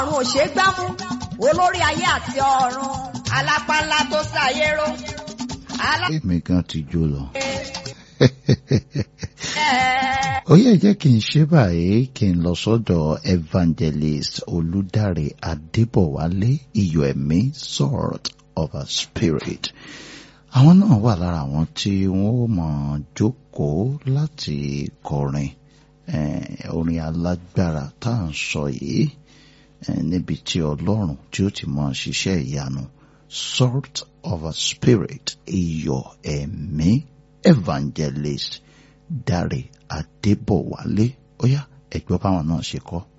ọ̀run ò ṣeé gbámú olórí ayé àti ọ̀run alápá ńlá tó ṣàyérò. èmi gan ti jó lọ. Alẹ́ ó yẹ jẹ́ kí n ṣe báyìí kí n lọ sọ́dọ̀ evangelist olùdarí adébọ̀wálé iyọ̀ ẹ̀mí sword of a spirit àwọn náà wà lára àwọn tí wọ́n ó mọ̀ jókòó láti kọrin eh, orin alágbára tá à ń sọ yìí eh, níbi tí ọlọ́run tí ó ti mọ̀ ṣiṣẹ́ ìyanu sword of a spirit iyọ̀ ẹ̀mí evangelist dáre adébọ̀wálé ó yá ẹ̀gbọ́n báwọn náà ṣe kọ́.